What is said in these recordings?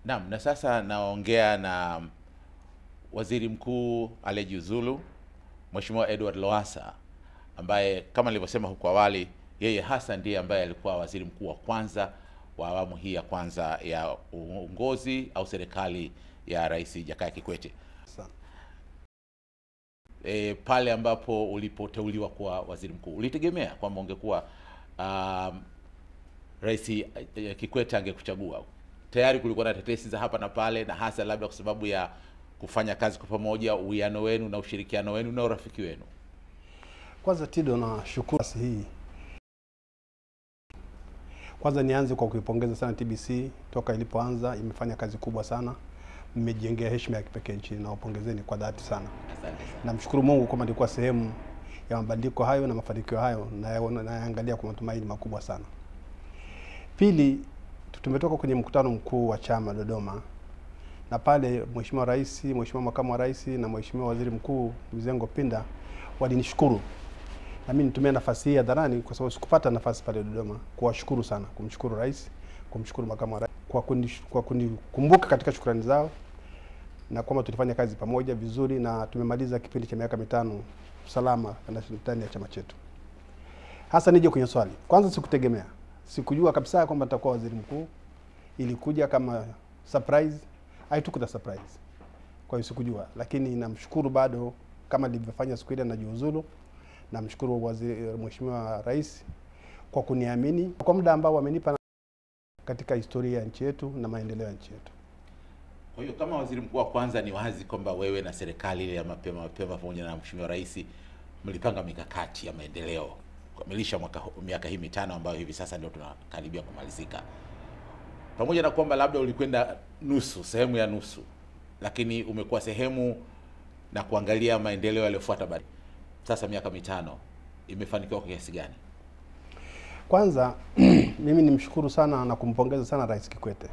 Naam, na sasa naongea na Waziri Mkuu aliyejiuzulu Mheshimiwa Edward Lowassa ambaye kama nilivyosema huko awali, yeye hasa ndiye ambaye alikuwa waziri mkuu wa kwanza wa awamu hii ya kwanza ya uongozi au serikali ya Rais Jakaya Kikwete. Sana. E, pale ambapo ulipoteuliwa kuwa waziri mkuu ulitegemea kwamba ungekuwa um, Rais eh, Kikwete angekuchagua? Tayari kulikuwa na tetesi za hapa na pale, na hasa labda kwa sababu ya kufanya kazi kwa pamoja, uwiano wenu na ushirikiano wenu na urafiki wenu. Kwanza Tido, na shukuru nafasi hii. Kwanza nianze kwa kuipongeza sana TBC, toka ilipoanza imefanya kazi kubwa sana, mmejengea heshima ya kipekee nchini, na wapongezeni kwa dhati sana. Asante sana. Namshukuru Mungu kwamba nilikuwa sehemu ya mabadiliko hayo na mafanikio hayo, nayaona- nayaangalia kwa matumaini makubwa sana. Pili, tumetoka kwenye mkutano mkuu wa chama Dodoma, na pale Mheshimiwa Rais, Mheshimiwa Makamu wa Rais na Mheshimiwa Waziri Mkuu Mizengo Pinda walinishukuru na mimi nitumia nafasi hii hadharani kwa sababu sikupata nafasi pale Dodoma kuwashukuru sana, kumshukuru rais, kumshukuru makamu wa rais kwa kunish- kwa kunikumbuka katika shukrani zao na kwamba tulifanya kazi pamoja vizuri na tumemaliza kipindi cha miaka mitano salama ndani ya chama chetu. Hasa nije kwenye swali, kwanza sikutegemea, sikujua kabisa kwamba nitakuwa waziri mkuu. Ilikuja kama surprise, haitukuta surprise, kwa hiyo sikujua, lakini namshukuru bado kama nilivyofanya siku ile najiuzulu. Namshukuru waziri Mheshimiwa Rais kwa kuniamini kwa muda ambao wamenipa na- katika historia ya nchi yetu na maendeleo ya nchi yetu. Kwa hiyo kama waziri mkuu wa kwanza, ni wazi kwamba wewe na serikali ile ya mapema mapema pamoja na mheshimiwa rais mlipanga mikakati ya maendeleo kukamilisha mwaka hu- miaka hii mitano ambayo hivi sasa ndio tunakaribia kumalizika, pamoja na kwamba labda ulikwenda nusu, sehemu ya nusu, lakini umekuwa sehemu na kuangalia maendeleo yaliyofuata baada. Sasa miaka mitano imefanikiwa kwa kiasi gani? Kwanza mimi nimshukuru sana na kumpongeza sana Rais Kikwete.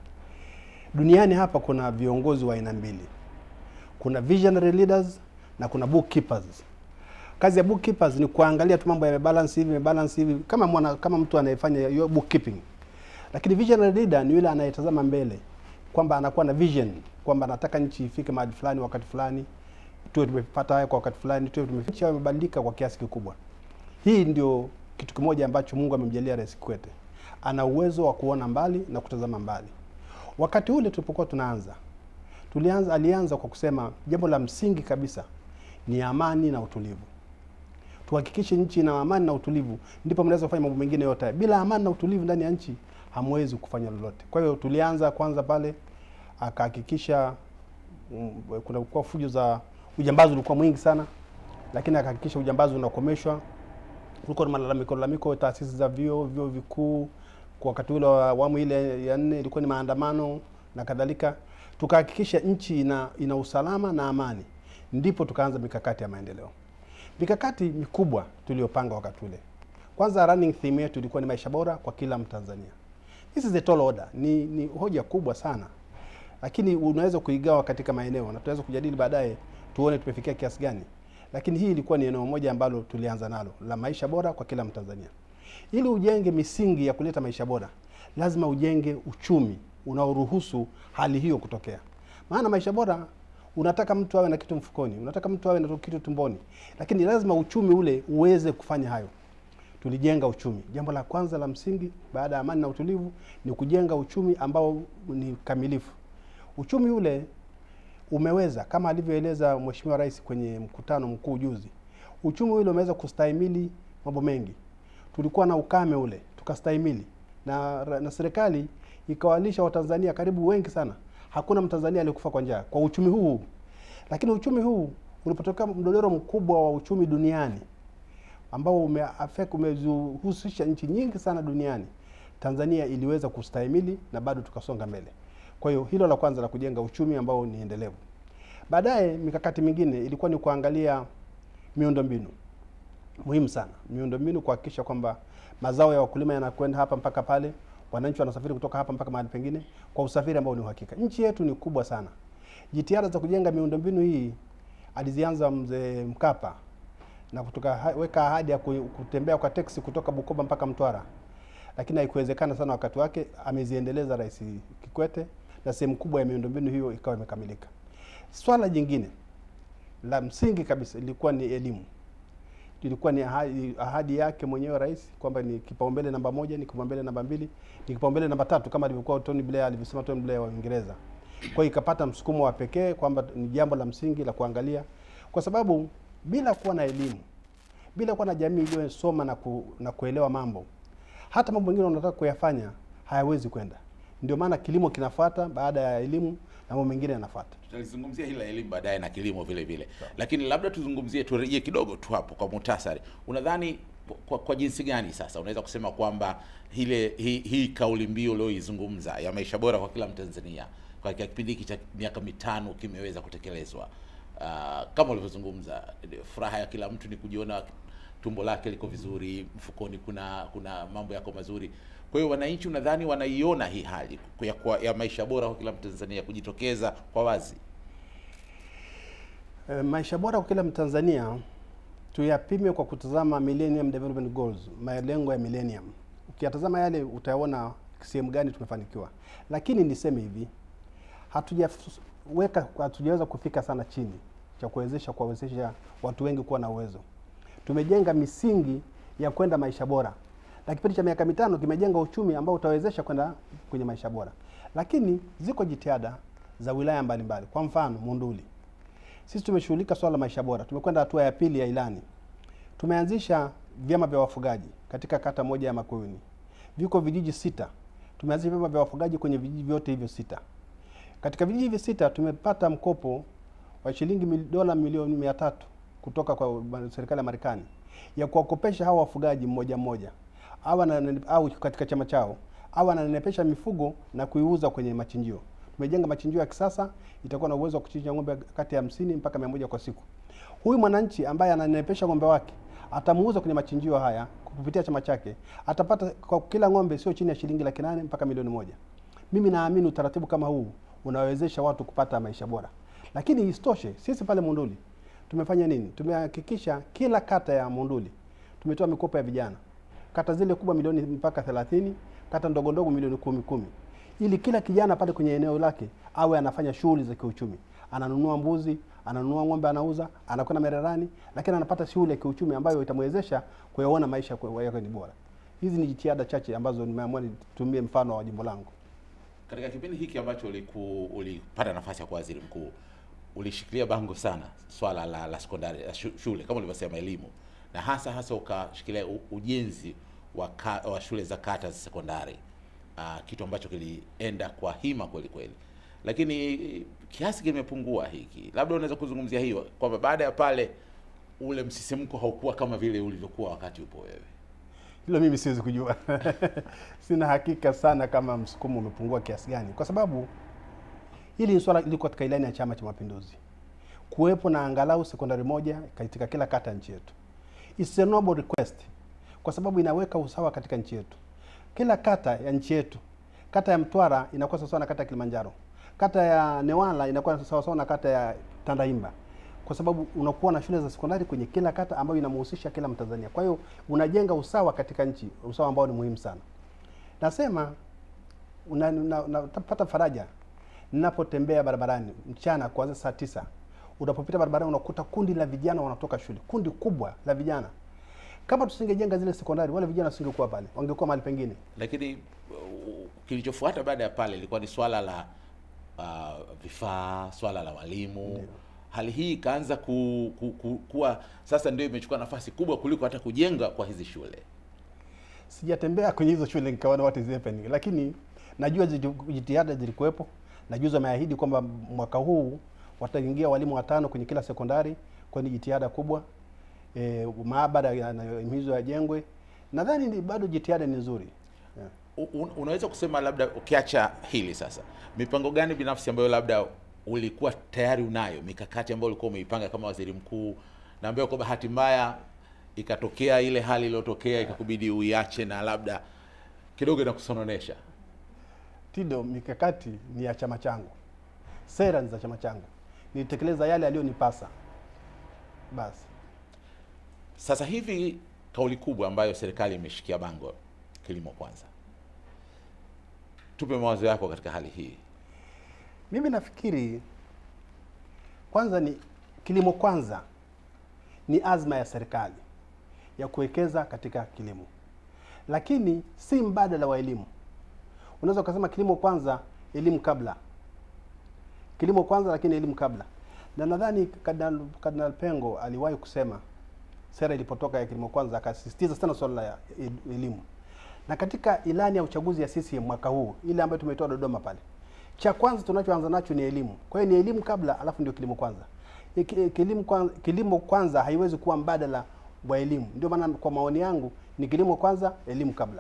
Duniani hapa kuna viongozi wa aina mbili, kuna visionary leaders na kuna bookkeepers. Kazi ya bookkeepers ni kuangalia tu mambo yamebalance hivi, yamebalance hivi kama mwana, kama mtu anayefanya hiyo bookkeeping. Lakini visionary leader ni yule anayetazama mbele, kwamba anakuwa na vision kwamba anataka nchi ifike mahali fulani wakati fulani, tuwe tumepata haya kwa wakati fulani, tuwe tume nchi imebadilika kwa kiasi kikubwa. Hii ndio kitu kimoja ambacho Mungu amemjalia Rais Kikwete. Ana uwezo wa kuona mbali na kutazama mbali. Wakati ule tulipokuwa tunaanza, tulianza alianza kwa kusema jambo la msingi kabisa ni amani na utulivu. Tuhakikishe nchi ina amani na utulivu, ndipo mnaweza kufanya mambo mengine yote. haya. Bila amani na utulivu ndani ya nchi hamwezi kufanya lolote. Kwa hiyo tulianza kwanza pale, akahakikisha mm, kuna kuwa fujo za ujambazi ulikuwa mwingi sana, lakini akahakikisha ujambazi unakomeshwa kulikuwa na malalamiko lalamiko taasisi za vyuo vyuo vikuu kwa wakati ule wa awamu ile ya nne ilikuwa ni maandamano na kadhalika. Tukahakikisha nchi ina, ina usalama na amani, ndipo tukaanza mikakati ya maendeleo. Mikakati mikubwa tuliyopanga wakati ule, kwanza running theme yetu ilikuwa ni maisha bora kwa kila Mtanzania. This is a tall order, ni, ni hoja kubwa sana, lakini unaweza kuigawa katika maeneo na tunaweza kujadili baadaye tuone tumefikia kiasi gani lakini hii ilikuwa ni eneo moja ambalo tulianza nalo la maisha bora kwa kila Mtanzania. Ili ujenge misingi ya kuleta maisha bora, lazima ujenge uchumi unaoruhusu hali hiyo kutokea. Maana maisha bora unataka mtu awe na kitu mfukoni, unataka mtu awe na kitu tumboni, lakini lazima uchumi ule uweze kufanya hayo. Tulijenga uchumi. Jambo la kwanza la msingi baada ya amani na utulivu ni kujenga uchumi ambao ni kamilifu. Uchumi ule umeweza kama alivyoeleza Mheshimiwa Rais kwenye mkutano mkuu juzi, uchumi ule umeweza kustahimili mambo mengi. Tulikuwa na ukame ule tukastahimili, na, na serikali ikawalisha Watanzania karibu wengi sana. Hakuna Mtanzania aliyekufa kwa njaa kwa uchumi huu. Lakini uchumi huu ulipotokea mdodoro mkubwa wa uchumi duniani ambao umeaffect umezihusisha nchi nyingi sana duniani, Tanzania iliweza kustahimili na bado tukasonga mbele. Kwa hiyo hilo la kwanza la kujenga uchumi ambao ni endelevu. Baadaye mikakati mingine ilikuwa ni kuangalia miundombinu muhimu sana, miundombinu kuhakikisha kwamba mazao ya wakulima yanakwenda hapa mpaka pale, wananchi wanasafiri kutoka hapa mpaka mahali pengine kwa usafiri ambao ni uhakika. Nchi yetu ni kubwa sana. Jitihada za kujenga miundombinu hii alizianza mzee Mkapa na kutoka ha- weka ahadi ya ku- kutembea kwa teksi kutoka Bukoba mpaka Mtwara, lakini haikuwezekana sana wakati wake. Ameziendeleza Rais Kikwete na sehemu kubwa ya miundombinu hiyo ikawa imekamilika. Swala jingine la msingi kabisa ilikuwa ni elimu. Ilikuwa ni ahadi, ahadi yake mwenyewe rais kwamba ni kipaumbele namba moja, ni kipaumbele namba mbili, ni kipaumbele namba tatu kama alivyokuwa Tony Blair alivyosema Tony Blair wa Uingereza. Kwa hiyo ikapata msukumo wa pekee kwamba ni jambo la msingi la kuangalia, kwa sababu bila kuwa na elimu, bila kuwa na jamii iliyosoma na, ku, na kuelewa mambo, hata mambo mengine unataka kuyafanya hayawezi kwenda. Ndio maana kilimo kinafuata baada ya elimu na mambo mengine yanafuata. tutalizungumzia hili la elimu baadaye na kilimo vile vile, lakini labda tuzungumzie, turejee kidogo tu hapo kwa muhtasari. Unadhani kwa, kwa jinsi gani sasa unaweza kusema kwamba ile hii, hii kauli mbiu ulioizungumza ya maisha bora kwa kila Mtanzania kwa kipindi hiki cha miaka mitano kimeweza kutekelezwa? Uh, kama ulivyozungumza, furaha ya kila mtu ni kujiona tumbo lake liko vizuri, mfukoni kuna kuna mambo yako mazuri. Kwa hiyo wananchi, unadhani wanaiona hii hali ya, kwa, ya maisha bora kwa kila Mtanzania kujitokeza kwa wazi? E, maisha bora kwa kila Mtanzania tuyapime kwa kutazama Millennium Development Goals, malengo ya millennium. Ukiyatazama yale utaona sehemu gani tumefanikiwa, lakini niseme hivi, hatujaweka hatujaweza kufika sana chini cha kuwezesha kuwawezesha watu wengi kuwa na uwezo. Tumejenga misingi ya kwenda maisha bora, na kipindi cha miaka mitano kimejenga uchumi ambao utawezesha kwenda kwenye maisha bora, lakini ziko jitihada za wilaya mbalimbali mbali. Kwa mfano Monduli, sisi tumeshughulika swala la maisha bora, tumekwenda hatua ya pili ya ilani. Tumeanzisha vyama vya wafugaji katika kata moja ya Makueni, viko vijiji sita. Tumeanzisha vyama vya wafugaji kwenye vijiji vyote hivyo sita. Katika vijiji hivi sita tumepata mkopo wa shilingi mil, dola milioni mia tatu kutoka kwa serikali ya Marekani ya kuwakopesha hawa wafugaji mmoja mmoja au, au katika chama chao au ananenepesha mifugo na kuiuza kwenye machinjio. Tumejenga machinjio ya kisasa, itakuwa na uwezo wa kuchinja ng'ombe kati ya hamsini mpaka mia moja kwa siku. Huyu mwananchi ambaye ananenepesha ng'ombe wake atamuuza kwenye machinjio haya kupitia chama chake, atapata kwa kila ng'ombe sio chini ya shilingi laki nane mpaka milioni moja. Mimi naamini utaratibu kama huu unawezesha watu kupata maisha bora, lakini isitoshe, sisi pale Monduli tumefanya nini? Tumehakikisha kila kata ya Monduli tumetoa mikopo ya vijana, kata zile kubwa milioni mpaka 30, kata ndogo ndogo milioni kumi kumi, ili kila kijana pale kwenye eneo lake awe anafanya shughuli za kiuchumi, ananunua mbuzi, ananunua ng'ombe, anauza, anakwenda mererani, lakini anapata shughuli ya kiuchumi ambayo itamwezesha kuyaona maisha yake ni bora. Hizi ni jitihada chache ambazo nimeamua nitumie mfano wa jimbo langu. Katika kipindi hiki ambacho uliku, ulipata nafasi ya kuwa waziri mkuu ulishikilia bango sana swala la, la sekondari la shule kama ulivyosema elimu, na hasa hasa ukashikilia ujenzi wa, ka, wa shule za kata za sekondari uh, kitu ambacho kilienda kwa hima kweli kweli, lakini kiasi kimepungua hiki. Labda unaweza kuzungumzia hiyo kwamba baada ya pale ule msisimko haukuwa kama vile ulivyokuwa wakati upo wewe. Hilo mimi siwezi kujua sina hakika sana kama msukumo umepungua kiasi gani, kwa sababu hili ni swala liko katika ilani ya Chama cha Mapinduzi, kuwepo na angalau sekondari moja katika kila kata ya nchi yetu. It's a noble request, kwa sababu inaweka usawa katika nchi yetu. Kila kata ya nchi yetu, kata ya Mtwara inakuwa sawasawa na kata ya Kilimanjaro, kata ya Newala inakuwa sawasawa na kata ya Tandahimba, kwa sababu unakuwa na shule za sekondari kwenye kila kata ambayo inamhusisha kila Mtanzania. Kwa hiyo unajenga usawa katika nchi, usawa ambao ni muhimu sana. Nasema unapata una, una, faraja ninapotembea barabarani mchana kuanzia saa tisa, unapopita barabarani unakuta kundi la vijana wanatoka shule, kundi kubwa la vijana. Kama tusingejenga zile sekondari, wale vijana wasingekuwa pale, wangekuwa mahali pengine. Lakini uh, kilichofuata baada ya pale ilikuwa ni swala la uh, vifaa, swala la walimu Ndiyo. Hali hii ikaanza ku, ku, ku, kuwa sasa ndio imechukua nafasi kubwa kuliko hata kujenga kwa hizi shule. Sijatembea kwenye hizo shule nikaona what is happening, lakini najua jitihada zilikuwepo na juzi wameahidi kwamba mwaka huu wataingia walimu watano kwenye kila sekondari, kwa ni jitihada kubwa. E, maabara yanayohimizwa yajengwe. Nadhani bado jitihada ni nzuri yeah. Un, unaweza kusema labda ukiacha hili sasa, mipango gani binafsi ambayo labda ulikuwa tayari unayo, mikakati ambayo ulikuwa umeipanga kama waziri mkuu na ambayo kwa bahati mbaya ikatokea ile hali iliyotokea ikakubidi uiache na labda kidogo inakusononesha? Tido, mikakati ni ya chama changu, sera ni za chama changu, nilitekeleza yale aliyonipasa basi. Sasa hivi kauli kubwa ambayo serikali imeshikia bango, kilimo kwanza, tupe mawazo yako katika hali hii. Mimi nafikiri kwanza ni kilimo kwanza ni azma ya serikali ya kuwekeza katika kilimo, lakini si mbadala wa elimu. Unaweza ukasema kilimo kwanza, elimu kabla. Kilimo kwanza, lakini elimu kabla. Na nadhani Kardinal Kardinal Pengo aliwahi kusema sera ilipotoka ya kilimo kwanza, akasisitiza sana swala la el- elimu. Na katika ilani ya uchaguzi ya CCM mwaka huu, ile ambayo tumetoa Dodoma pale, cha kwanza tunachoanza nacho ni elimu. Kwa hiyo ni elimu kabla, alafu ndio kilimo kwanza. Iki- Kilimo kwanza, kilimo kwanza haiwezi kuwa mbadala wa elimu. Ndio maana kwa maoni yangu ni kilimo kwanza, elimu kabla.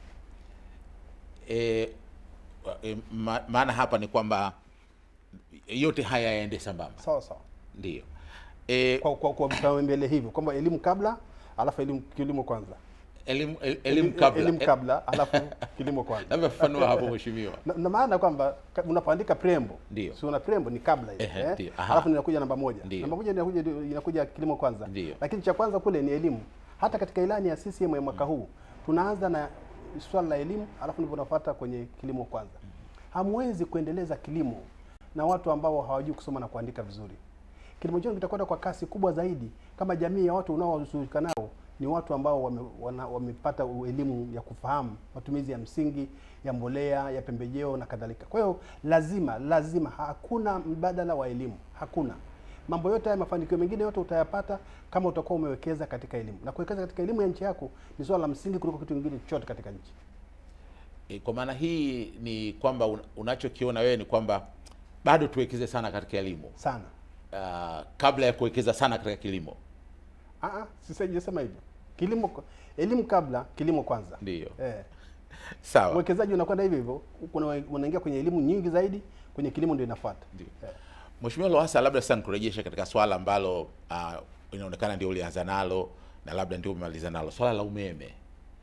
e, e, ma, maana hapa ni kwamba yote haya yaende sambamba, Sawa sawa. ndio e, Kwa kwa, kwa vipaumbele hivyo kwamba elimu kabla, alafu elimu kilimo kwanza. elimu el- elimu kabla elimu kabla, alafu kilimo kwanza. labda fafanua hapo mheshimiwa. na, na maana kwamba ka- unapoandika preamble Ndio. si una preamble ni kabla ile Ehe, eh? ndio. Aha. alafu inakuja namba moja Ndio. namba moja inakuja inakuja kilimo kwanza Ndio. lakini cha kwanza kule ni elimu hata katika ilani ya CCM ya mwaka huu tunaanza na swala la elimu alafu ndipo unafuata kwenye kilimo kwanza hamwezi kuendeleza kilimo na watu ambao hawajui kusoma na kuandika vizuri kilimo chenu kitakwenda kwa kasi kubwa zaidi kama jamii ya watu unaowashughulika nao ni watu ambao wame, wana, wamepata u- elimu ya kufahamu matumizi ya msingi ya mbolea ya pembejeo na kadhalika. Kwa hiyo lazima lazima, hakuna mbadala wa elimu, hakuna. Mambo yote haya, mafanikio mengine yote utayapata kama utakuwa umewekeza katika elimu, na kuwekeza katika elimu ya nchi yako ni swala la msingi kuliko kitu kingine chochote katika nchi. E, kwa maana hii ni kwamba un, unachokiona wewe ni kwamba bado tuwekeze sana katika elimu Sana. uh, kabla ya kuwekeza sana katika kilimo. Ah, ah, sisajasema hivyo. Kilimo, elimu kabla, kilimo kwanza. Ndio, Eh. sawa. uwekezaji unakwenda hivyo hivyo, kuna unaingia kwenye elimu nyingi zaidi, kwenye kilimo ndio inafuata. Ndio. Eh. Mheshimiwa Lowassa, labda sasa nikurejeshe katika swala ambalo uh, inaonekana ndio ulianza nalo na labda ndio umemaliza nalo, swala la umeme.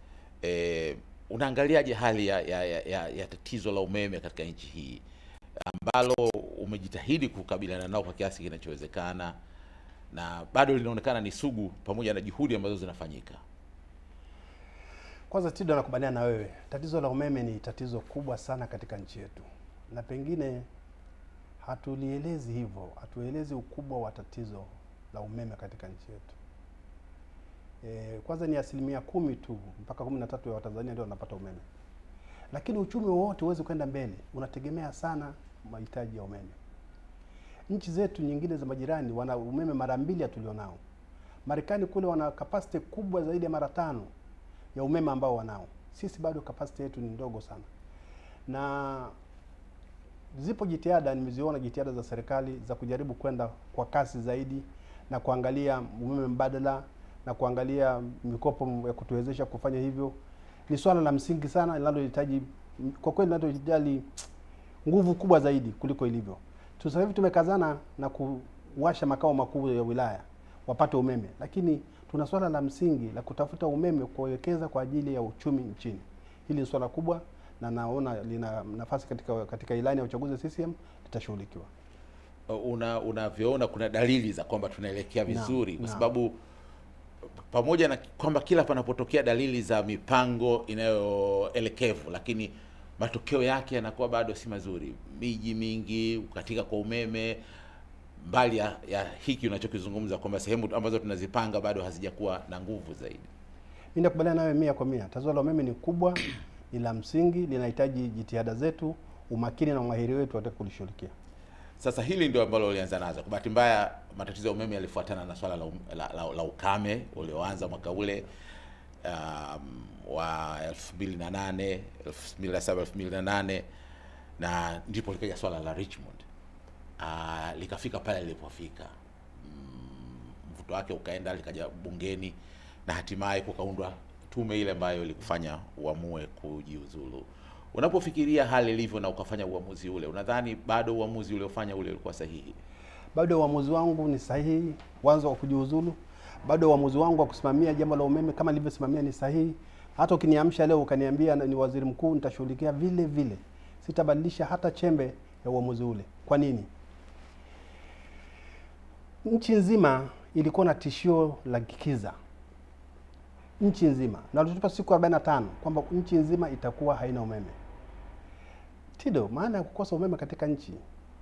E, unaangaliaje hali ya, ya, ya, ya, ya tatizo la umeme katika nchi hii ambalo umejitahidi kukabiliana nao kwa kiasi kinachowezekana na bado linaonekana ni sugu pamoja na juhudi ambazo zinafanyika? Kwanza Tido, nakubaliana na wewe, tatizo la umeme ni tatizo kubwa sana katika nchi yetu, na pengine hatulielezi hivyo, hatuelezi ukubwa wa tatizo la umeme katika nchi yetu. E, kwanza ni asilimia kumi tu mpaka kumi na tatu ya Watanzania ndio wanapata umeme, lakini uchumi wowote huwezi kwenda mbele, unategemea sana mahitaji ya umeme. Nchi zetu nyingine za majirani wana umeme mara mbili ya tulionao. Marekani kule wana capacity kubwa zaidi ya mara tano ya umeme ambao wanao. Sisi bado capacity yetu ni ndogo sana, na zipo jitihada, nimeziona jitihada za serikali za kujaribu kwenda kwa kasi zaidi na kuangalia umeme mbadala na kuangalia mikopo ya kutuwezesha kufanya hivyo. Ni swala la msingi sana linalohitaji kwa kweli, linalohitaji nguvu kubwa zaidi kuliko ilivyo. Tu- Sasa hivi tumekazana na kuwasha makao makuu ya wilaya wapate umeme, lakini tuna swala la msingi la kutafuta umeme kuwekeza kwa ajili ya uchumi nchini. Hili ni swala kubwa na naona lina nafasi katika katika ilani ya uchaguzi wa CCM litashughulikiwa. una unavyoona kuna dalili za kwamba tunaelekea Naam, vizuri kwa naam. sababu pamoja na kwamba kila panapotokea dalili za mipango inayoelekevu lakini matokeo yake yanakuwa bado si mazuri miji mingi katika kwa umeme mbali ya, ya hiki unachokizungumza kwamba sehemu ambazo tunazipanga bado hazijakuwa na nguvu zaidi Mimi nakubaliana nawe mia kwa mia. Tatizo la umeme ni kubwa, ni la msingi, linahitaji jitihada zetu, umakini na umahiri wetu katika kulishughulikia. Sasa hili ndio ambalo ulianza nazo. Kwa bahati mbaya, matatizo ya umeme yalifuatana na swala la, um, la, la, la ukame ulioanza mwaka ule um, wa 2008 2007 2008 na ndipo likaja swala la Richmond uh, likafika pale lilipofika mm, mvuto wake ukaenda likaja bungeni na hatimaye kukaundwa tume ile ambayo ilikufanya uamue kujiuzulu. Unapofikiria hali ilivyo na ukafanya uamuzi ule, unadhani bado uamuzi uliofanya ule ulikuwa sahihi? Bado uamuzi wangu ni sahihi, mwanzo wa kujiuzulu. Bado uamuzi wangu wa kusimamia jambo la umeme kama nilivyosimamia ni sahihi. Hata ukiniamsha leo ukaniambia na- ni waziri mkuu, nitashughulikia vile vile, sitabadilisha hata chembe ya uamuzi ule. Kwa nini? Nchi nzima ilikuwa na tishio la kikiza, nchi nzima, na walitupa siku 45 kwamba nchi nzima itakuwa haina umeme. Tido, maana ya kukosa umeme katika nchi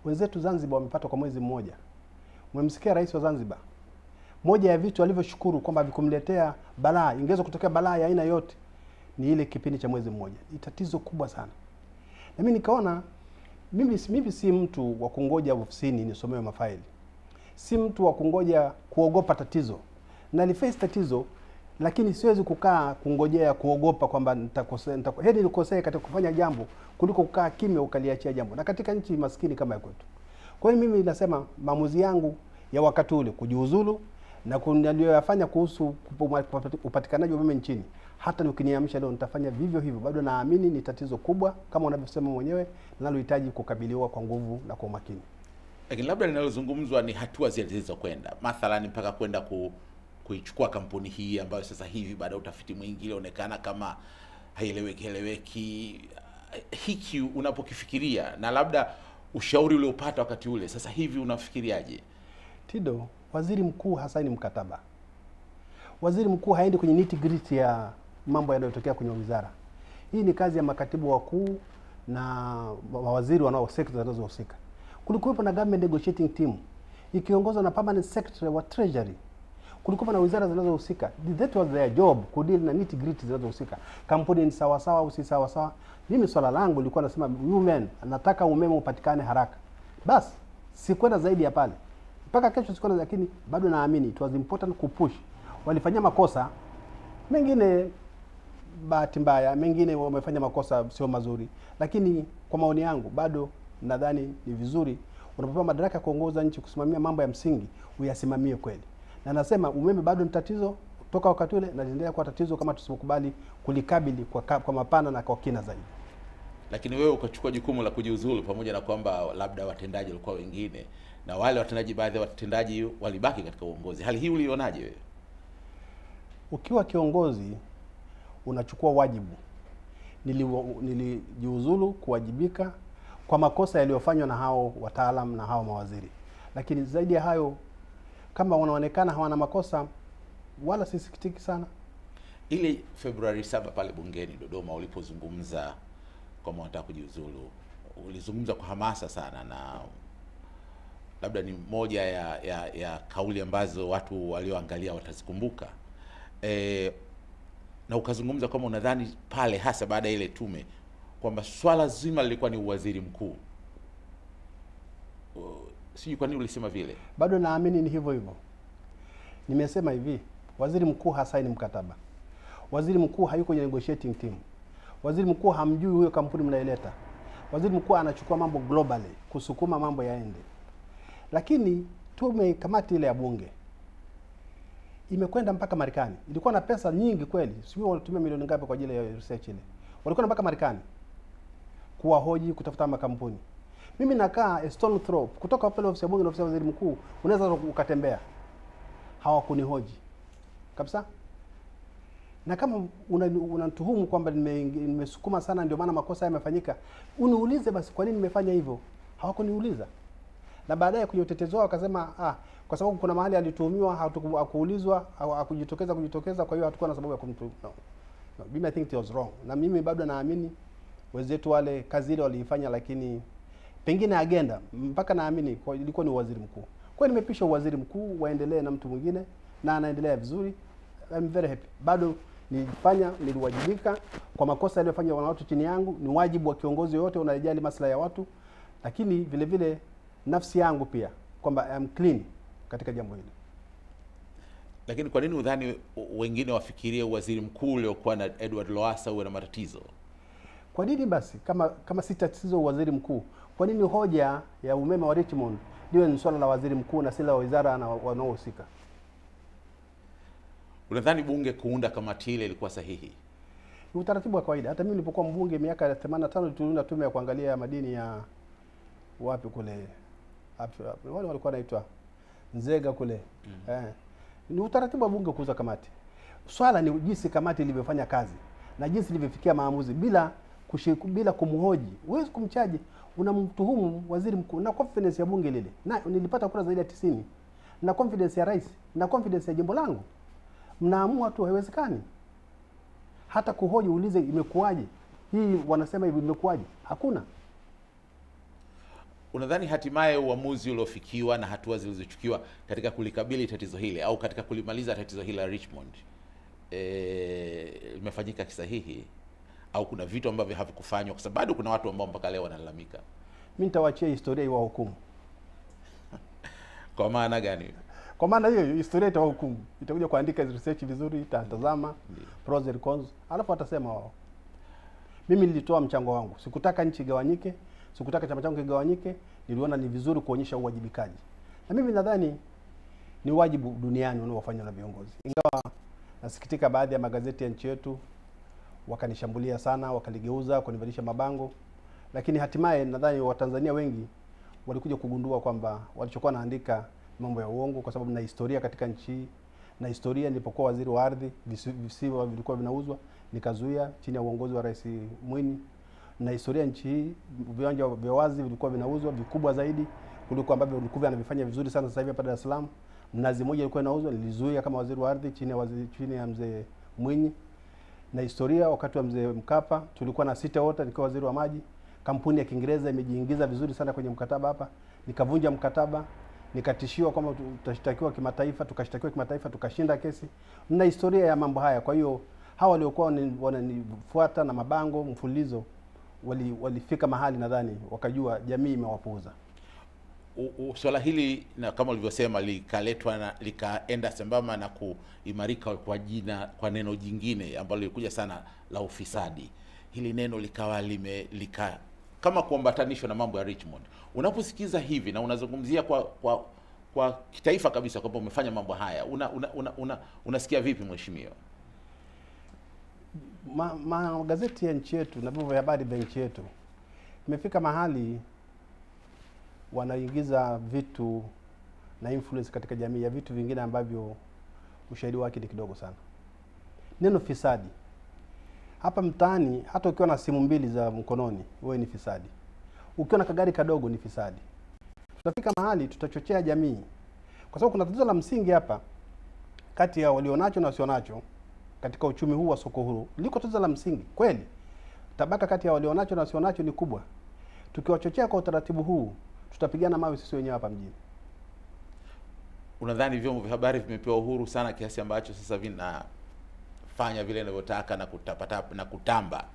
Wenzetu Zanzibar wamepata kwa mwezi mmoja. Umemsikia rais wa Zanzibar, moja ya vitu alivyoshukuru kwamba vikumletea balaa, ingeweza kutokea balaa ya aina yote, ni ile kipindi cha mwezi mmoja. Ni tatizo kubwa sana, na mimi nikaona mimi, mimi si mtu wa kungoja ofisini nisomewe mafaili, si mtu wa kungoja kuogopa tatizo. Naliface tatizo, lakini siwezi kukaa kungojea kuogopa kwamba nitakosea. Nitako, heri nikosee katika kufanya jambo kuliko kukaa kimya ukaliachia jambo, na katika nchi maskini kama ya kwetu. Kwa hiyo mimi nasema maamuzi yangu ya wakati ule kujiuzulu na niliyoyafanya kuhusu upatikanaji wa umeme nchini, hata ukiniamsha leo nitafanya vivyo hivyo. Bado naamini ni tatizo kubwa kama unavyosema mwenyewe, linalohitaji kukabiliwa kwa nguvu na kwa umakini. Lakini labda linalozungumzwa ni hatua zile zilizokwenda, mathalani mpaka kwenda ku, kuichukua kampuni hii ambayo sasa hivi baada ya utafiti mwingi ilionekana kama haieleweki eleweki. Hiki unapokifikiria na labda ushauri uliopata wakati ule, sasa hivi unafikiriaje? Tido, waziri mkuu hasaini mkataba. Waziri mkuu haendi kwenye nitty gritty ya mambo yanayotokea kwenye wizara. Hii ni kazi ya makatibu wakuu na mawaziri wanao sekta zinazohusika. Kulikuwepo na government negotiating team ikiongozwa na permanent secretary wa treasury. Kulikuwa na wizara zinazohusika, that was their job, kudeal na nitty gritty zinazohusika. Kampuni ni sawa sawa au si sawa sawa. Mimi swala langu lilikuwa nasema women, nataka umeme upatikane haraka, basi sikwenda zaidi ya pale mpaka kesho sikwenda, lakini bado naamini it was important kupush. Walifanyia makosa mengine, bahati mbaya, mengine wamefanya makosa sio mazuri, lakini kwa maoni yangu bado nadhani ni vizuri unapopewa madaraka ya kuongoza nchi, kusimamia mambo ya msingi, uyasimamie kweli. Na nasema umeme bado ni tatizo toka wakati ule, na litaendelea kuwa tatizo kama tusipokubali kulikabili kwa, kwa mapana na kwa kina zaidi. Lakini wewe ukachukua jukumu la kujiuzulu, pamoja na kwamba labda watendaji walikuwa wengine na wale watendaji, baadhi ya watendaji walibaki katika uongozi. Hali hii ulionaje wewe? Ukiwa kiongozi unachukua wajibu. Nilijiuzulu kuwajibika kwa makosa yaliyofanywa na hao wataalam na hao mawaziri, lakini zaidi ya hayo, kama wanaonekana hawana makosa, wala sisikitiki sana. Ile Februari saba pale bungeni Dodoma ulipozungumza kwamba unataka kujiuzulu, ulizungumza kwa hamasa sana na labda ni moja ya, ya, ya kauli ambazo watu walioangalia watazikumbuka. E, na ukazungumza kwamba unadhani pale hasa baada ya ile tume kwamba swala zima lilikuwa ni uwaziri mkuu. Sijui kwa nini ulisema vile. Bado naamini ni hivyo hivyo. Nimesema hivi, waziri mkuu hasaini mkataba, waziri mkuu hayuko kwenye negotiating team, waziri mkuu hamjui huyo kampuni mnaileta. Waziri mkuu anachukua mambo globally kusukuma mambo yaende lakini tume kamati ile ya bunge imekwenda mpaka Marekani. Ilikuwa na pesa nyingi kweli, sijui walitumia milioni ngapi kwa ajili ya research ile. Walikwenda mpaka Marekani kuwahoji, kutafuta makampuni. Mimi nakaa a stone throw kutoka pale ofisi ya bunge na ofisi ya waziri mkuu, unaweza ukatembea. Hawakunihoji kabisa, na kama unatuhumu una kwamba nimesukuma nime sana, ndio maana makosa yamefanyika, uniulize basi, kwa nini nimefanya hivyo. Hawakuniuliza na baadaye kwenye utetezi wao wakasema ah, kwa sababu kuna mahali alituhumiwa hakuulizwa hakujitokeza kujitokeza, kwa hiyo hatukuwa na sababu ya kumtu no. No, mimi I think it was wrong, na mimi bado naamini wenzetu wale kazi ile waliifanya, lakini pengine agenda mpaka naamini ilikuwa ni waziri mkuu. Kwa hiyo nimepisha waziri mkuu waendelee na mtu mwingine, na anaendelea vizuri. I'm very happy. Bado nilifanya niliwajibika kwa makosa yaliyofanywa na watu chini yangu. Ni wajibu wa kiongozi yoyote unajali maslahi ya watu, lakini vile vile nafsi yangu pia kwamba I'm clean katika jambo hili. Lakini kwa nini udhani wengine wafikirie waziri mkuu uliokuwa na Edward Lowassa uwe na matatizo? Kwa nini basi, kama kama si tatizo waziri mkuu, kwa nini hoja ya umeme wa Richmond liwe ni swala la waziri mkuu na si la wizara na wanaohusika? Unadhani bunge kuunda kamati ile ilikuwa sahihi? Ni utaratibu wa kawaida. Hata mimi nilipokuwa mbunge miaka ya 85 tuliunda tume ya kuangalia madini ya wapi kule wale walikuwa naitwa Nzega kule mm. Eh, ni utaratibu wa bunge kuuza kamati. Swala ni jinsi kamati ilivyofanya kazi na jinsi ilivyofikia maamuzi bila kushiku, bila kumhoji. Huwezi kumchaji, unamtuhumu waziri mkuu na confidence ya bunge lile, na nilipata kura zaidi ya tisini na confidence ya rais na confidence ya jimbo langu. Mnaamua tu, haiwezekani hata kuhoji, uulize imekuwaje hii, wanasema hivi, imekuwaje? Hakuna. Unadhani hatimaye uamuzi uliofikiwa na hatua zilizochukiwa katika kulikabili tatizo hili au katika kulimaliza tatizo hili la Richmond eh, limefanyika kisahihi au kuna vitu ambavyo havikufanywa? Kwa sababu bado kuna watu ambao mpaka leo wanalalamika. mi nitawachia historia iwahukumu. Kwa maana gani? Kwa maana hiyo hiyo, historia itawahukumu, itakuja kuandika research vizuri, itatazama pros and cons, alafu watasema wao. Mimi nilitoa mchango wangu, sikutaka nchi igawanyike, sikutaka chama changu kigawanyike. Niliona ni vizuri kuonyesha uwajibikaji, na mimi nadhani ni wajibu duniani unaofanywa na viongozi, ingawa nasikitika baadhi ya magazeti ya nchi yetu wakanishambulia sana, wakaligeuza, wakanivalisha mabango, lakini hatimaye nadhani Watanzania wengi walikuja kugundua kwamba walichokuwa naandika mambo ya uongo, kwa sababu na historia katika nchi hii na historia. Nilipokuwa waziri wa ardhi, visi- visiwa vilikuwa vinauzwa, nikazuia chini ya uongozi wa Rais Mwinyi. Na historia nchi hii, viwanja vya wazi vilikuwa vinauzwa vikubwa zaidi kuliko ambavyo vilikuwa vinavifanya vizuri sana sasa hivi hapa Dar es Salaam. Mnazi mmoja ilikuwa inauzwa, nilizuia kama waziri wa ardhi chini ya waziri, chini ya mzee Mwinyi na historia wakati wa mzee Mkapa tulikuwa na City Water nikiwa waziri wa maji. Kampuni ya Kiingereza imejiingiza vizuri sana kwenye mkataba hapa, nikavunja mkataba, nikatishiwa kwamba tutashtakiwa kimataifa, tukashtakiwa kimataifa, tukashinda kesi. Na historia ya mambo haya. Kwa hiyo hawa waliokuwa wani- wananifuata na mabango mfululizo wali, walifika mahali nadhani wakajua jamii imewapuuza. U- u- swala hili na kama ulivyosema likaletwa na likaenda sambamba na kuimarika kwa jina kwa neno jingine ambalo lilikuja sana la ufisadi. Hili neno likawa lime lika kama kuambatanishwa na mambo ya Richmond. Unaposikiza hivi na unazungumzia kwa kwa kwa kitaifa kabisa kwamba umefanya mambo haya, una, una, una, una, unasikia vipi mheshimiwa? Ma- magazeti ya nchi yetu na vyombo vya habari vya nchi yetu imefika mahali wanaingiza vitu na influence katika jamii ya vitu vingine ambavyo ushahidi wake ni kidogo sana. Neno fisadi hapa mtaani, hata ukiwa na simu mbili za mkononi, wewe ni fisadi. Ukiwa na kagari kadogo ni fisadi. Tutafika mahali tutachochea jamii, kwa sababu kuna tatizo la msingi hapa kati ya walionacho na wasionacho katika uchumi huu wa soko huru. Liko tatizo la msingi kweli, tabaka kati ya walionacho na wasionacho ni kubwa. Tukiwachochea kwa utaratibu huu, tutapigana mawe sisi wenyewe hapa mjini. Unadhani vyombo vya habari vimepewa uhuru sana kiasi ambacho sasa vinafanya vile inavyotaka na kutapatapa na kutamba?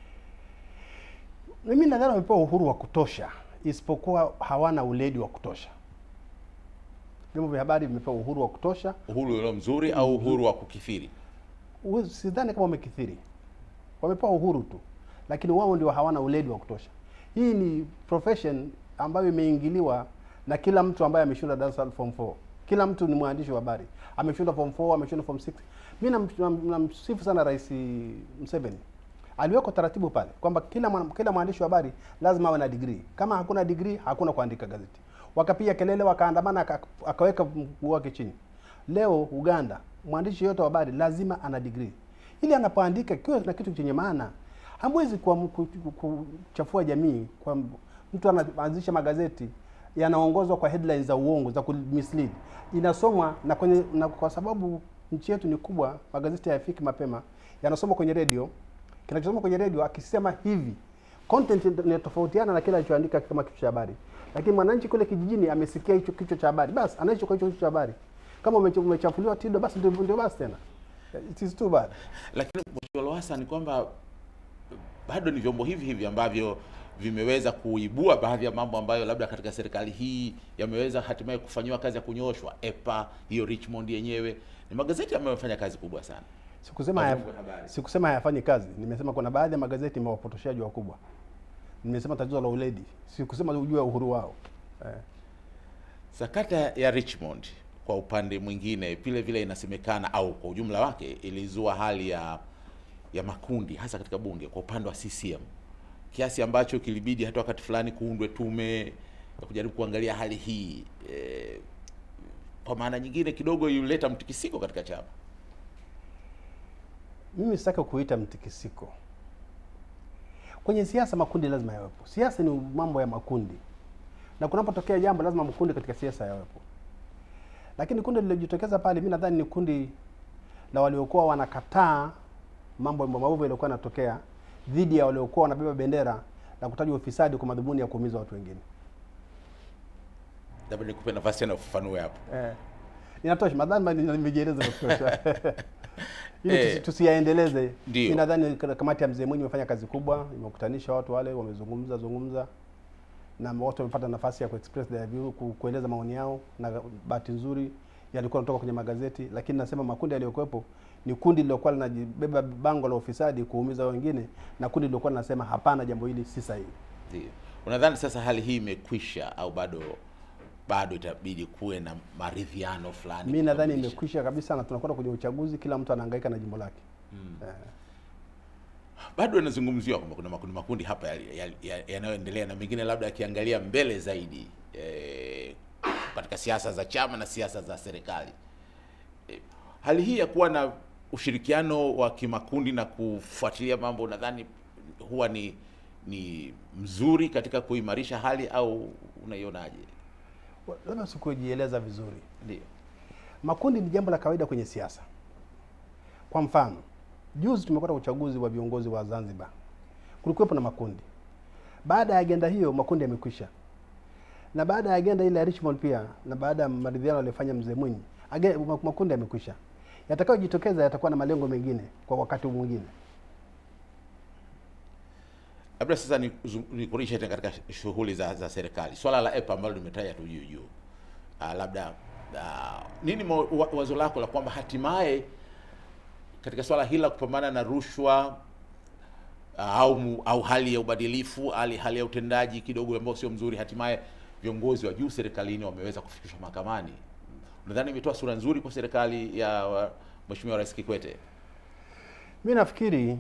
Mimi nadhani wamepewa uhuru wa kutosha, isipokuwa hawana uledi wa kutosha. Vyombo vya habari vimepewa uhuru wa kutosha. Uhuru ulio mzuri au uhuru wa kukithiri? Uwe- Sidhani kama wamekithiri, wamepewa uhuru tu, lakini wao ndio hawana uledi wa kutosha. Hii ni profession ambayo imeingiliwa na kila mtu ambaye ameshinda darasa la form 4. Kila mtu ni mwandishi wa habari, ameshinda form 4, ameshinda form 6. Mimi nam- nam- namsifu sana Rais Museveni, aliweka taratibu pale kwamba kila mwana, kila mwandishi wa habari lazima awe na degree. Kama hakuna degree, hakuna kuandika gazeti. Wakapiga kelele, wakaandamana, aka- akaweka mguu wake chini. Leo Uganda, mwandishi yote wa habari lazima ana degree, ili anapoandika kiwe na kitu chenye maana. Hamwezi kuam- ku- ku- kuchafua jamii kwa m- mtu anaanzisha magazeti yanaongozwa kwa headlines za uongo za kumislead, inasomwa na kwenye na kwa sababu nchi yetu ni kubwa, magazeti hayafiki mapema, yanasomwa kwenye redio. Kinachosoma kwenye redio akisema hivi, content inatofautiana na kile alichoandika kama kichwa cha habari, lakini mwananchi kule kijijini amesikia hicho kichwa cha habari, basi anaishi kwa hicho kichwa cha habari. Kama umecha- umechafuliwa Tido, basi ndio ndio basi tena, it is too bad. Lakini Mheshimiwa Lowassa, ni kwamba bado ni vyombo hivi hivi ambavyo vimeweza kuibua baadhi ya mambo ambayo labda katika serikali hii yameweza hatimaye kufanyiwa kazi ya kunyoshwa. EPA hiyo Richmond yenyewe ni magazeti ambayo yamefanya kazi kubwa sana. Sikusema Kwa haya, vyombo vya habari. sikusema hayafanyi kazi, nimesema kuna baadhi ya magazeti imewapotoshaji wakubwa. Nimesema tatizo la uledi, sikusema ujue uhuru wao eh. Sakata ya Richmond kwa upande mwingine vile vile inasemekana au kwa ujumla wake ilizua hali ya ya makundi hasa katika bunge kwa upande wa CCM kiasi ambacho kilibidi hata wakati fulani kuundwe tume ya kujaribu kuangalia hali hii e, kwa maana nyingine kidogo ilileta mtikisiko katika chama. Mimi sitaki kuita mtikisiko kwenye siasa. Makundi lazima yawepo. Siasa ni mambo ya makundi, na kunapotokea jambo lazima makundi katika siasa yawepo. Lakini kundi lililojitokeza pale, mi nadhani ni kundi la waliokuwa wanakataa mambo maovu yaliyokuwa yanatokea dhidi ya waliokuwa wanabeba bendera na kutaja ufisadi kwa madhumuni ya kuumiza watu wengine. labda nikupe nafasi tena ufafanue hapo. Eh. Inatosha, nadhani nimejieleza vya kutosha. Ili Eh. tusi- tusiyaendeleze. Ndio. Mimi nadhani kana- kamati ya mzee Mwinyi imefanya kazi kubwa, imekutanisha watu wale, wamezungumza zungumza na watu wamepata nafasi ya kuexpress their view, ku, kueleza maoni yao, na bahati nzuri yalikuwa yanatoka kwenye magazeti, lakini nasema makundi yaliyokuwepo ni kundi lililokuwa linajibeba bango la ufisadi kuumiza wengine, na kundi lililokuwa linasema hapana, jambo hili si sahihi. Ndio. Unadhani sasa hali hii imekwisha au bado bado itabidi kuwe na maridhiano fulani? Mimi nadhani kukamilisha? imekwisha kabisa, na tunakwenda kwenye uchaguzi, kila mtu anahangaika na jimbo lake. Eh. bado inazungumziwa kwamba kuna makundi makundi hapa yanayoendelea ya, ya, yanayoendelea na mengine labda yakiangalia mbele zaidi eh, katika siasa za chama na siasa za serikali. Eh, hali hii ya kuwa na ushirikiano wa kimakundi na kufuatilia mambo, nadhani huwa ni ni mzuri katika kuimarisha hali au unaionaje? Labda sikujieleza vizuri. Ndio. Makundi ni jambo la kawaida kwenye siasa. Kwa mfano, juzi tumekwenda uchaguzi wa viongozi wa Zanzibar, kulikuwepo na makundi. Baada ya agenda hiyo, makundi yamekwisha, na baada ya agenda ile ya Richmond pia, na baada ya maridhiano aliyofanya mzee Mwinyi, age- ma- makundi yamekwisha. Yatakayojitokeza yatakuwa na malengo mengine kwa wakati mwingine. Labda sasa ni- zu- nikurishe tena katika shughuli za, za serikali, swala la EPA ambalo limetaja tu juu juu, Ah, labda ah, nini mo, wa, wazo lako la kwamba hatimaye katika swala hili la kupambana na rushwa ah, au, mu- au hali ya ubadilifu hali, hali ya utendaji kidogo ambao sio mzuri, hatimaye viongozi wa juu serikalini wameweza kufikishwa mahakamani. Nadhani imetoa sura nzuri kwa serikali ya wa- Mheshimiwa Rais Kikwete. Mi nafikiri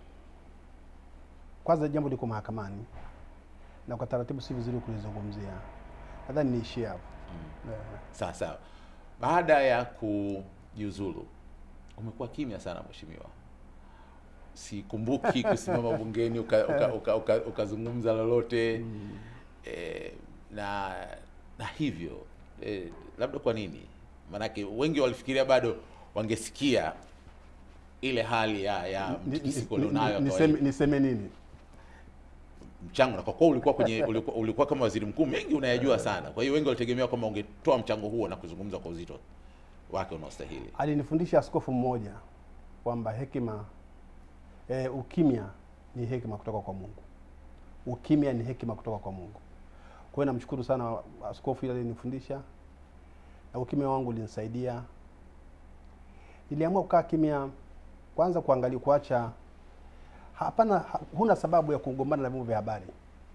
kwanza jambo liko mahakamani na kwa taratibu si vizuri kulizungumzia. Nadhani niishie hapo. Eh. Sawa sawa. Baada ya kujiuzulu umekuwa kimya sana mheshimiwa. Sikumbuki kusimama bungeni ukazungumza uka, uka, uka, ukazungumza lolote eh, na na hivyo eh, labda kwa nini? Maanake wengi walifikiria bado wangesikia ile hali ya ya Ni- ni- mtikisiko ni- ulionayo ni- wa niseme, kawaida. niseme nini? mchango na kwa kuwa ulikuwa kwenye ulikuwa, ulikuwa kama waziri mkuu, mengi unayajua sana. Kwa hiyo wengi walitegemea kwamba ungetoa mchango huo na kuzungumza kwa uzito wake unaostahili. Alinifundisha askofu mmoja kwamba hekima e, ukimya ni hekima kutoka kwa Mungu. Ukimya ni hekima kutoka kwa Mungu. Kwa hiyo namshukuru sana askofu ile alinifundisha, na ukimya wangu ulinisaidia. Niliamua kukaa kimya, kwanza kuangalia, kuacha hapana, ha- huna sababu ya kugombana na vyombo vya habari,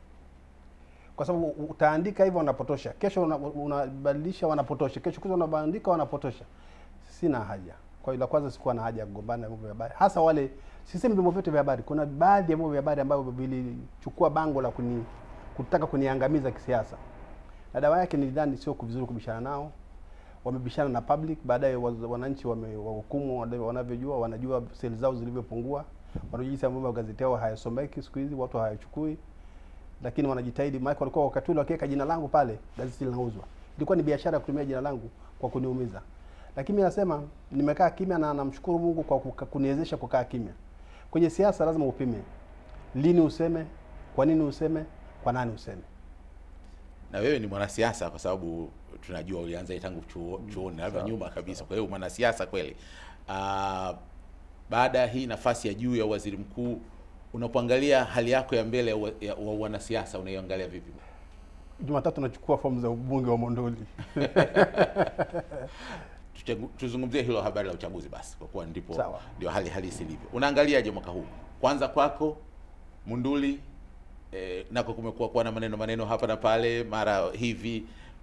kwa sababu utaandika hivyo wanapotosha, kesho una- unabadilisha wanapotosha, kesho kuza unabandika wanapotosha. Sina haja. Kwa hiyo la kwanza sikuwa na haja ya kugombana na vyombo vya habari, hasa wale, sisemi vyombo vyote vya habari. Kuna baadhi ya vyombo vya habari ambavyo vilichukua bango la kuni, kutaka kuniangamiza kisiasa, na dawa yake nilidhani sio vizuri kubishana nao. Wamebishana na public, baadaye wa- wananchi wamewahukumu wale wanavyojua, wanajua seli zao zilivyopungua, wanajua jinsi ambavyo magazeti yao hayasomeki siku hizi, watu hayachukui lakini wanajitahidi. Maana walikuwa wakati ule wakiweka jina langu pale, gazeti linauzwa. Ilikuwa ni biashara ya kutumia jina langu kwa kuniumiza, lakini mimi nasema nimekaa kimya na namshukuru Mungu kwa kuka- kuniwezesha kukaa kimya. Kwenye siasa lazima upime, lini useme, kwa nini useme, kwa nani useme. Na wewe ni mwanasiasa kwa sababu tunajua ulianza tangu chuo, chuoni labda sawa, nyuma kabisa. Kwa hiyo mwanasiasa kweli. Ah, baada ya hii nafasi ya juu ya waziri mkuu, unapoangalia hali yako ya mbele ya wa- ya wa wanasiasa unaiangalia vipi? Jumatatu nachukua fomu za ubunge wa Monduli. Tuchagu- tuzungumzie hilo habari la uchaguzi basi, kwa kuwa ndipo Sawa. ndio hali halisi ilivyo. Unaangaliaje mwaka huu? Kwanza kwako Munduli, eh, nako kumekuwa kuwa na maneno maneno hapa na pale, mara hivi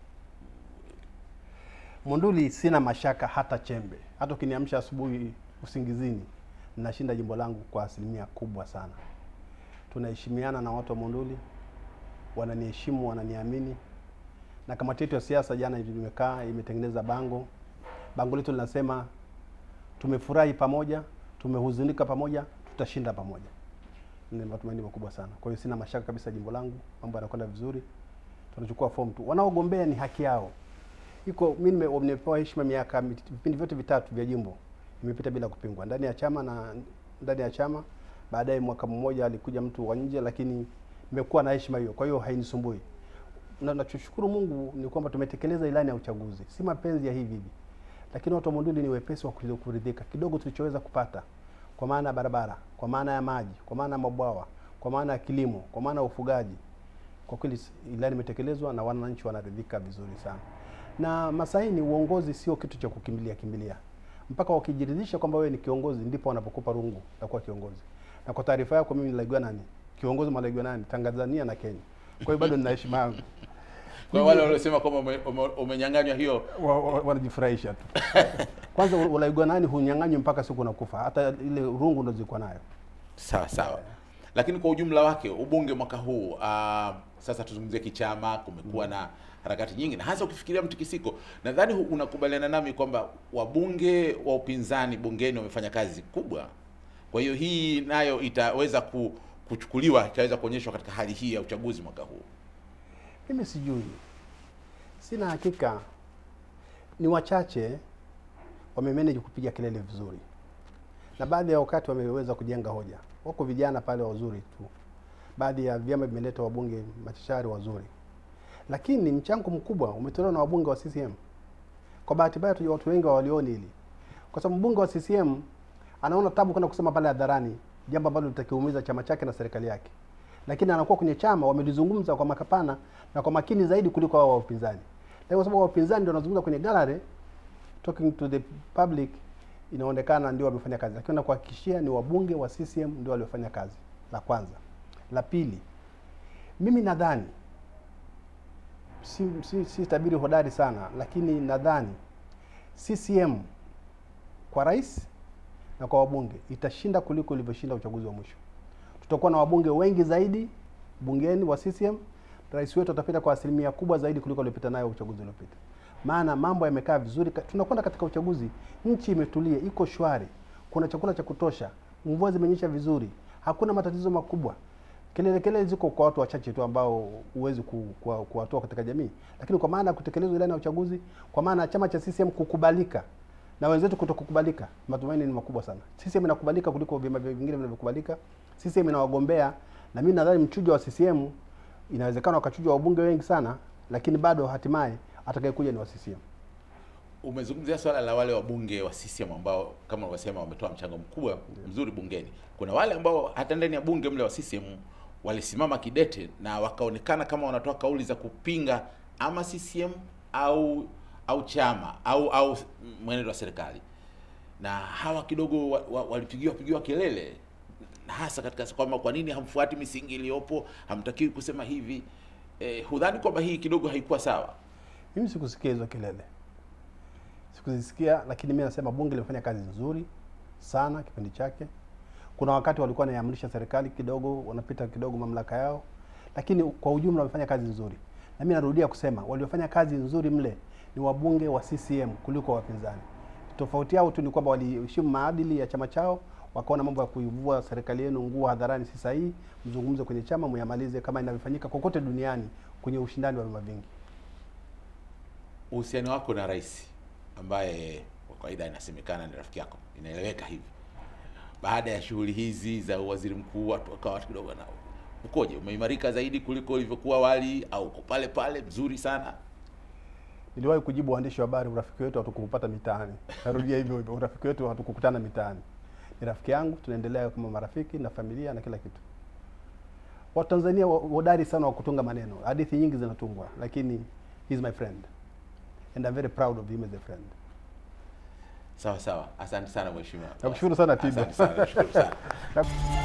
Monduli sina mashaka hata chembe. Hata ukiniamsha asubuhi usingizini, nashinda jimbo langu kwa asilimia kubwa sana. Tunaheshimiana na watu wa Monduli, wananiheshimu, wananiamini. Na kamati yetu ya siasa jana hivi imekaa imetengeneza bango. Bango letu linasema tumefurahi pamoja, tumehuzunika pamoja, tutashinda pamoja. Ni matumaini makubwa sana. Kwa hiyo sina mashaka kabisa jimbo langu, mambo yanakwenda vizuri. Tunachukua fomu tu, wanaogombea ni haki yao iko mimi nime- nimepewa heshima miaka mit- vipindi vyote vitatu vya jimbo imepita bila kupingwa ndani ya chama na ndani ya chama. Baadaye mwaka mmoja alikuja mtu wa nje, lakini nimekuwa na heshima hiyo, kwa hiyo hainisumbui. na nachoshukuru Mungu ni kwamba tumetekeleza ilani ya uchaguzi, si mapenzi ya hivi hivi, lakini watu wa Monduli ni wepesi wa kuli- kuridhika kidogo tulichoweza kupata, kwa maana ya barabara, kwa maana ya maji, kwa maana ya mabwawa, kwa maana ya kilimo, kwa maana ya ufugaji. Kwa kweli s- ilani imetekelezwa na wananchi wanaridhika vizuri sana. Na Masaini, uongozi sio kitu cha kukimbilia kimbilia, mpaka wakijiridhisha kwamba wewe ni kiongozi ndipo wanapokupa rungu la kuwa kiongozi. Na kwa taarifa yako, mimi nilaigiwa nani kiongozi malaigwa nani Tanzania na Kenya. Kwa hiyo bado nina heshima yangu. Kwa wale waliosema kwamba ume- ume- umenyang'anywa hiyo Wa- wa- wanajifurahisha tu. Kwanza ulaigwa nani hunyang'anywi mpaka siku unakufa, hata ile rungu ndo zilikuwa nayo. sawa sawa lakini kwa ujumla wake ubunge mwaka huu uh, sasa tuzungumzie kichama kumekuwa na harakati nyingi na hasa ukifikiria mtikisiko nadhani hu- unakubaliana nami kwamba wabunge wa upinzani bungeni wamefanya kazi kubwa kwa hiyo hii nayo itaweza ku, kuchukuliwa itaweza kuonyeshwa katika hali hii ya uchaguzi mwaka huu Mimi sijui, sina hakika. Ni wachache wamemanage kupiga kelele vizuri, na baadhi ya wakati wameweza kujenga hoja. Wako vijana pale wazuri tu, baadhi ya vyama vimeleta wabunge machachari wazuri, lakini mchango mkubwa umetolewa na wabunge wa CCM. Kwa bahati mbaya tu watu wengi hawalioni hili, kwa sababu mbunge wa CCM anaona tabu kwenda kusema pale hadharani jambo ambalo litakiumiza chama chake na serikali yake, lakini anakuwa kwenye chama wamelizungumza kwa makapana na kwa makini zaidi kuliko wao wa upinzani. Na kwa sababu wa upinzani ndio wanazungumza kwenye gallery talking to the public, inaonekana ndio wamefanya kazi, lakini nakuhakikishia ni wabunge wa CCM ndio waliofanya kazi. La kwanza. La pili, mimi nadhani si, si, si tabiri hodari sana, lakini nadhani CCM kwa rais na kwa wabunge itashinda kuliko ilivyoshinda uchaguzi wa mwisho. Tutakuwa na wabunge wengi zaidi bungeni wa CCM. Rais wetu atapita kwa asilimia kubwa zaidi kuliko aliyopita nayo uchaguzi uliopita, maana mambo yamekaa vizuri. Ka- Tunakwenda katika uchaguzi, nchi imetulia, iko shwari, kuna chakula cha kutosha, mvua zimenyesha vizuri, hakuna matatizo makubwa. Kelele kelele ziko kwa watu wachache tu ambao huwezi ku- kuwa- kuwatoa katika jamii, lakini kwa maana ya kutekelezwa ilani ya uchaguzi, kwa maana ya chama cha CCM kukubalika na wenzetu kutokukubalika, matumaini ni makubwa sana. CCM inakubalika kuliko vyama vingine vinavyokubalika. CCM ina wagombea, na mimi nadhani mchujo wa CCM inawezekana wakachujwa wabunge wengi sana, lakini bado hatimaye atakayekuja ni wa CCM. umezungumzia swala la wale wabunge wa CCM ambao kama ulivyosema wametoa mchango mkubwa mzuri bungeni. Kuna wale ambao hata ndani ya bunge mle wa CCM walisimama kidete na wakaonekana kama wanatoa kauli za kupinga ama CCM au au chama au au mwenendo wa serikali, na hawa kidogo wa, wa, walipigiwa pigiwa kelele na hasa katika kwamba kwa nini hamfuati misingi iliyopo, hamtakiwi kusema hivi. Eh, hudhani kwamba hii kidogo haikuwa sawa? Mimi sikusikia hizo kelele, sikuzisikia, lakini mimi nasema bunge limefanya kazi nzuri sana kipindi chake. Kuna wakati walikuwa wanaiamrisha serikali kidogo, wanapita kidogo mamlaka yao, lakini kwa ujumla wamefanya kazi nzuri, na mimi narudia kusema waliofanya kazi nzuri mle ni wabunge wa CCM kuliko wapinzani. Tofauti yao tu ni kwamba waliheshimu maadili ya chama chao, wakaona mambo ya kuivua serikali yenu nguo hadharani si sahihi, mzungumze kwenye chama, muyamalize kama inavyofanyika kokote duniani kwenye ushindani wa vyama vingi. uhusiano wako na rais ambaye kwa kawaida inasemekana ni rafiki yako, inaeleweka hivi, baada ya shughuli hizi za waziri mkuu, watu wakawa watu kidogo na ukoje, umeimarika zaidi kuliko ulivyokuwa awali, au uko pale pale mzuri sana? Niliwahi kujibu waandishi wa habari, urafiki wetu hatukupata mitaani. Narudia hivyo hivyo, urafiki wetu hatukukutana mitaani. Ni rafiki yangu, tunaendelea kama marafiki na familia na kila kitu. Watanzania wa- hodari sana wa kutunga maneno, hadithi nyingi zinatungwa, lakini he is my friend and I'm very proud of him as a friend. Sawa sawa, asante sana mheshimiwa. Nakushukuru sana, Tido. Asante sana, nashukuru sana. Na-